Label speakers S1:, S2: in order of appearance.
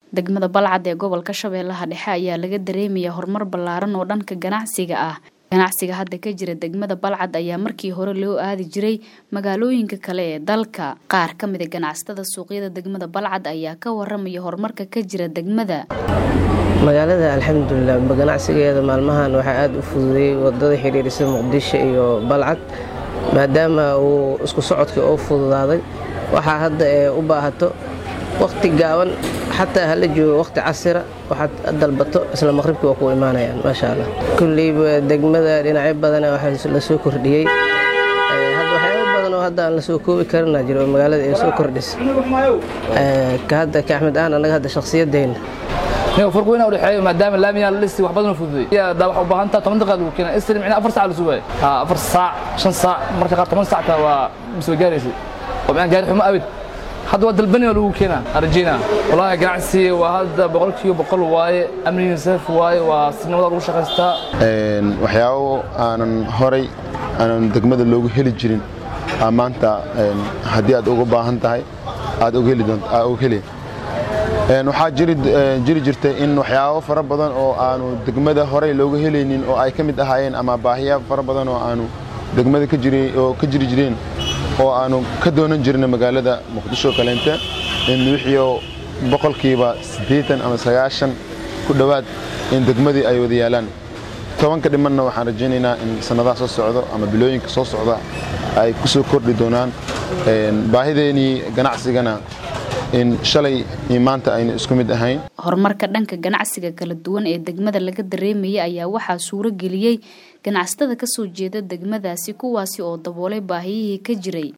S1: degmada balcad ee gobolka shabeellaha dhexe ayaa laga dareemayaa horumar ballaaran oo dhanka ganacsiga ah ganacsiga hadda ka jira degmada balcad ayaa markii hore loo aadi jiray magaalooyinka kale ee dalka qaar ka mid a ganacsatada suuqyada degmada balcad ayaa ka waramaya horumarka ka jira degmada
S2: magaalada alxamdulilah ganacsigeeda maalmahan waxaa aada u fududeeyey wadada xiriirisa muqdisho iyo balcad maadaama uu isku socodkii oo fududaaday waxaa hadda ee u baahato wakhti gaaban xataa hala joogo wakhti casira waxaad dalbato isla maqribkii waa ku imaanayaan maasha allah kulleyba degmada dhinacyo badana waxaa la soo kordhiyey hadda waxyaabo badan oo hadda aan la soo koobi karinaa jiro oo magaalada ay soo kordhisa ka hadda ka axmed ahaan annaga hadda shakhsiyadeyna
S3: farq weyn u dhexeeyo maadaama laamiyaa la dhisi wax badan fududeey daa waxa u baahan taha toban daqiiqad lagu keenaa isri micnaa afar saac la sugaayo ha afar saac shan saac marka qaar toban saacta waa soo gaaraysay oo micnaa gaari xumo abid hadda waa dalbani oo lagu keenaa arjina wallaahi ganacsi waa hadda boqolkiiba boqol waaye amniga saaf waaye waa sinimada lagu shaqaystaa
S4: waxyaabo aanan horay aanan degmada loogu heli jirin maanta haddii aad uga baahan tahay aad uga heli doonto aad uga heli waxaa jiri jirtay in waxyaabo fara badan oo aanu degmada horey looga helaynin oo ay ka mid ahaayeen ama baahiya fara badan oo aanu degmada oo ka jiri jireen oo aanu ka doonan jirna magaalada muqdisho kaleente in wixiio boqolkiiba siddeetan ama sagaashan ku dhowaad in degmadii ay wada yaalaan tobanka dhimanna waxaan rajaynaynaa in sannadaha soo socdo ama bilooyinka soo socda ay ku soo kordhi doonaan baahideenii ganacsigana in shalay iyo maanta ayna isku mid ahayn
S1: horumarka dhanka ganacsiga kala duwan ee degmada laga dareemayay ayaa waxaa suuro geliyey ganacsatada kasoo jeeda degmadaasi kuwaasi oo daboolay baahiyihii ka jiray